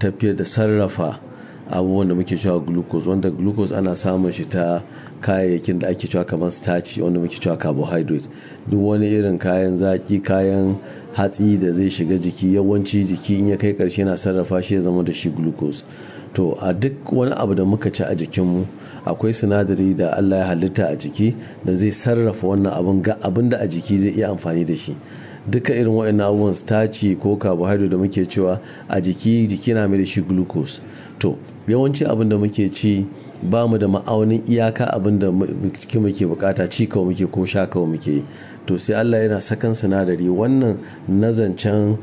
tafiyar da sarrafa abubuwan da muke cewa glucose wanda glucose ana samun shi ta kayayyakin da ake cewa kamar starch wanda muke cewa carbohydrate duk wani irin kayan zaki kayan hatsi da zai shiga jiki yawanci jiki in ya kai karshe na sarrafa shi ya zama da shi glucose to a duk wani abu da muka ci a jikinmu akwai sinadari da allah ya halitta a jiki da zai sarrafa wannan abin ga abin da a jiki zai iya amfani da shi duka irin waɗannan abubuwan starch ko carbohydrate da muke cewa a jiki jiki na mai da shi glucose to yawanci abin da muke ci ba mu da ma'aunin iyaka abin da cikin muke bukata ci kawai muke ko sha kawai muke to sai Allah yana sakan sinadari wannan nazancen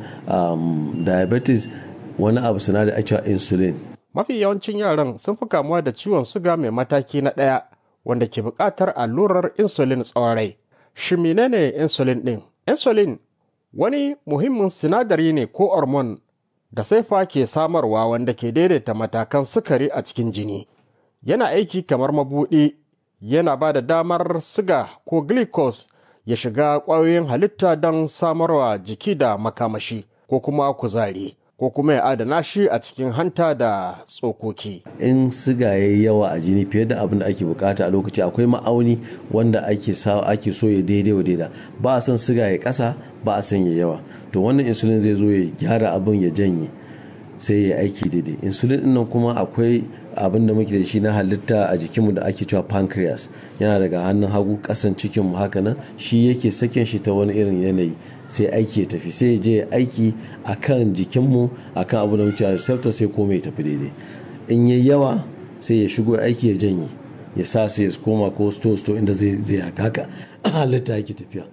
um, diabetes wani abu sinadari a cewa insulin mafi yawancin yaran sun fi kamuwa da ciwon suga mai mataki na ɗaya wanda ke buƙatar allurar insulin tsawon rai shi menene insulin ɗin insulin wani muhimmin sinadari ne ko hormone da saifa ke samarwa wanda ke daidaita matakan sukari a cikin jini yana aiki kamar mabuɗi yana ba da damar siga ko glucose ya shiga ƙwayoyin halitta don samarwa jiki da makamashi ko kuma kuzari ko kuma ya adana shi a cikin hanta da tsokoki. in siga ya yi yawa a jini fiye da abin da ake bukata a lokaci akwai ma'auni wanda ake sa ake so ya daidai wa daida ba a son siga ya kasa ba a son ya yawa to wannan insulin zai zo ya gyara abin ya janye sai ya aiki daidai insulin din nan kuma akwai abin da muke da shi na halitta a jikinmu da ake cewa pancreas yana daga hannun hagu kasan cikinmu haka nan shi yake sakin shi ta wani irin yanayi sai aiki ya tafi sai je aiki a kan jikinmu a kan abu da muke a receptor sai komai ya tafi daidai in yi yawa sai ya shigo aiki ya janye ya sa sai ya koma ko sto sto inda zai zai haka haka halitta yake tafiya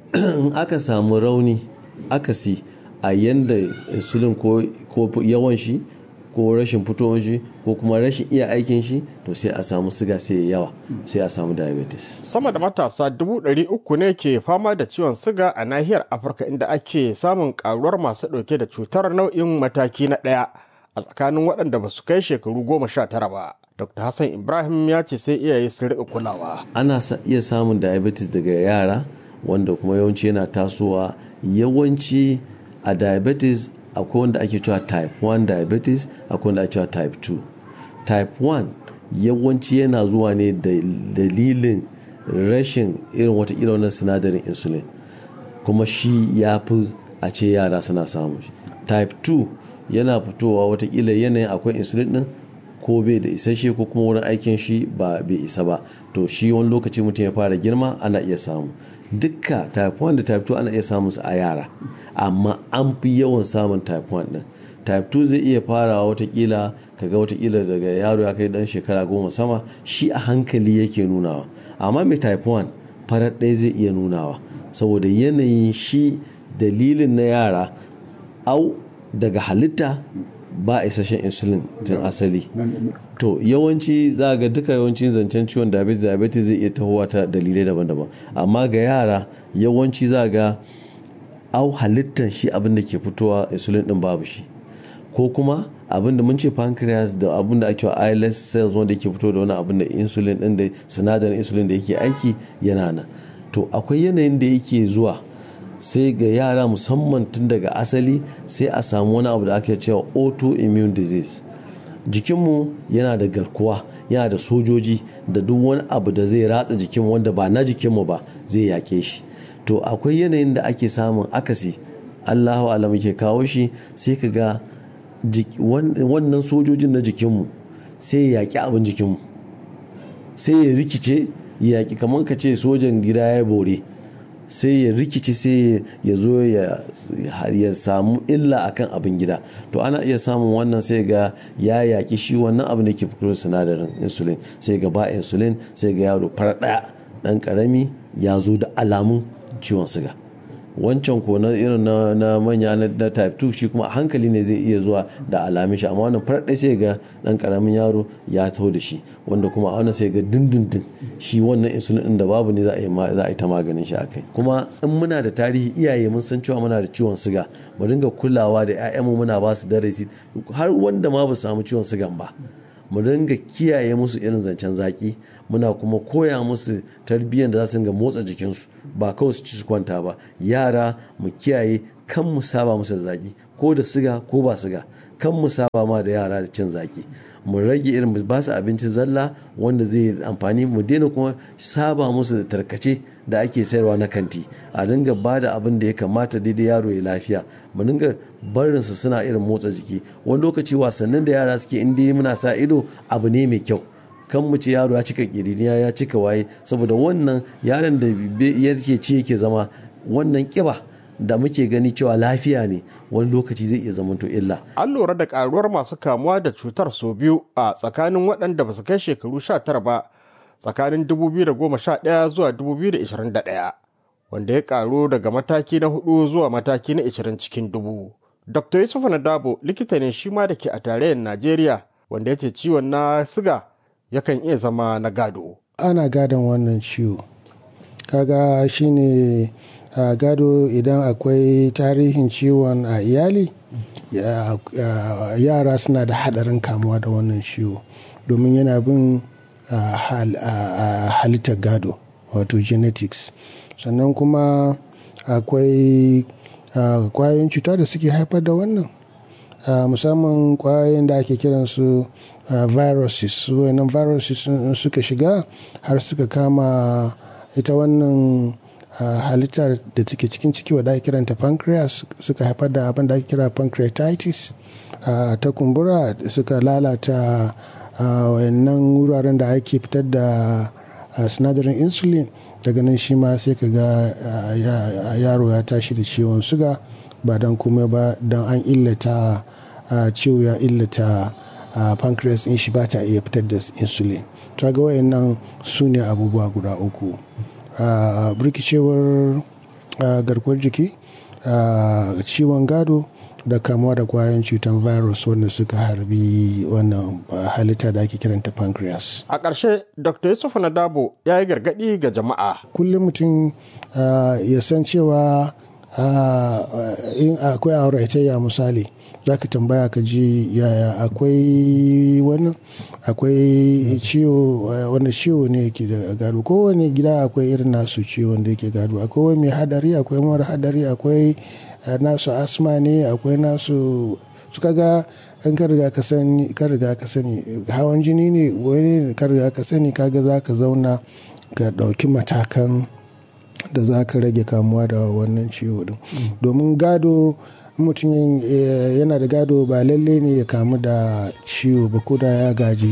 in aka samu rauni akasi a yanda insulin ko yawan shi ko rashin fitowar shi ko kuma rashin iya aikin shi to sai a samu siga sai ya yawa sai a samu diabetes sama da matasa dubu ɗari uku ne ke fama da ciwon siga a nahiyar afirka inda ake samun karuwar masu ɗauke da cutar nau'in mataki na ɗaya a tsakanin waɗanda ba su kai shekaru goma sha tara ba dr hassan ibrahim ya ce sai iyaye su riƙa kulawa ana iya samun diabetes daga yara wanda kuma yawanci yana tasowa yawanci a diabetes akwai wanda ake cewa type 1 diabetes akwai wanda ake cewa type 2 type 1 yawanci yana zuwa ne da dalilin rashin irin wata wannan sinadarin insulin kuma shi ya fi a ce yara suna samun shi type 2 yana fitowa watakila yanayin akwai insulin din ko bai da isasshe ko kuma wurin aikin shi ba bai isa ba to shi wani lokaci mutum ya fara girma ana iya samu dukka type 1 da type 2 ana iya samun su a yara amma an fi yawan samun type 1 din type 2 zai iya farawa watakila kaga watakila daga yaro ya kai dan shekara goma sama shi a hankali yake nunawa amma mai type 1 farar ɗaya zai iya nunawa saboda yanayin shi dalilin na yara au daga halitta ba isasshen insulin tun asali to yawanci za ga duka yawancin zancen ciwon diabetes diabetes zai iya tahowa ta dalilai daban-daban amma ga yara yawanci za ga au halittar shi abin da ke fitowa insulin din babu shi ko kuma abin da mun ce pancreas da abin da ake islet cells wanda ke fito da wani abin da insulin din da sinadarin insulin da yake aiki yana nan to akwai yanayin da yake zuwa sai ga yara musamman tun daga asali sai a samu wani abu da ake cewa autoimmune disease jikinmu yana da garkuwa yana da sojoji da duk wani abu da zai ratsa jikinmu wanda ba na jikinmu ba zai yake shi to akwai yanayin da ake samun akasi allahu alam ke kawo shi sai ka ga wannan sojojin na jikinmu sai ya yaƙi abin jikinmu sai ya rikice ya yaƙi kamar ka ce sojan gida ya bore sai ya rikice sai ya zo ya samu illa akan abin gida to ana iya samun wannan sai ga ya yaƙi shi wannan abin da ke fito sinadarin insulin sai ga ba insulin sai ga yaro fara ɗaya ɗan ƙarami ya zo da alamun ciwon siga wancan ko na irin na manya na type 2 shi kuma a hankali ne zai iya zuwa da alamin shi amma wannan farar sai ga dan karamin yaro ya taho da shi wanda kuma a wannan sai ga dindindin shi wannan insulin din da babu ne za a yi za a yi ta maganin shi akai kuma in muna da tarihi iyaye mun san cewa muna da ciwon siga mu dinga kulawa da ƴaƴanmu muna ba su darasi har wanda ma ba su samu ciwon sigan ba mu dinga kiyaye musu irin zancen zaki muna kuma koya musu tarbiyyar da za su dinga motsa jikinsu ba kawai su ci su kwanta ba yara mu kiyaye kan mu saba musu da zaki ko da siga ko ba siga kan mu saba ma da yara da cin zaki mu rage irin ba su abinci zalla wanda zai amfani mu daina kuma saba musu da tarkace da ake sayarwa na kanti a dinga ba da abin da ya kamata daidai yaro ya lafiya mu dinga barin su suna irin motsa jiki wani lokaci wasannin da yara suke inda muna sa ido abu ne mai kyau kan mu ce yaro ya cika kiriniya ya cika waye saboda wannan yaron da yake ci yake zama wannan kiba da muke gani cewa lafiya ne wani lokaci zai iya zamanto illa. An lura da karuwar masu kamuwa da cutar sau biyu a tsakanin waɗanda ba su kai shekaru 19 ba tsakanin 2011 zuwa 2021 wanda ya karu daga mataki na hudu zuwa mataki na 20 cikin dubu. Dr. Yusuf Nadabo likita ne shi ma da ke a tarayyar Najeriya wanda ya ce ciwon na siga yakan iya zama na gado. Ana gadon wannan ciwo. Kaga shine a gado idan akwai tarihin ciwon a iyali yara suna da hadarin kamuwa da wannan ciwo domin yana bin halittar gado wato genetics sannan kuma akwai kwayoyin cuta da suke haifar da wannan musamman kwayoyin da ake kiransu viruses wannan viruses suka shiga har suka kama ita wannan Uh, halitta da take cikin ciki wadda ake kiranta pancreas suka haifar da abin da ake kira pancreatitis uh, ta kumbura suka lalata uh, wayannan wuraren da ake fitar da sinadarin insulin daga nan shi ma sai ka ga yaro ya tashi da ciwon suga ba don komai ba don an illata ciwo ya illata pancreas in shi ba ta iya fitar da insulin ta ga wayannan su ne abubuwa guda uku Uh, birkicewar uh, garkuwar jiki uh, ciwon gado da kamuwa da kwayoyin cutar virus wanda suka harbi wannan halitta da ake kiranta pancreas. A ƙarshe, Dr. Yusuf Nadabo ya yi gargaɗi ga jama'a. Kullum mutum ya san cewa in akwai auratayya misali za ka tambaya ka ji yaya akwai wannan akwai ciwo wani ciwo ne yake da gado kowane gida akwai irin nasu ciwon da yake gado akwai wani mai hadari akwai mara hadari akwai nasu asma ne akwai nasu suka ga an ka riga ka sani ka riga ka sani hawan jini ne wani ka riga ka sani kaga za ka zauna ka ɗauki matakan da za ka rage kamuwa da wannan ciwo din domin gado mutum yana da gado ba lalle ne ya kamu da ciwo ba ko da ya gaji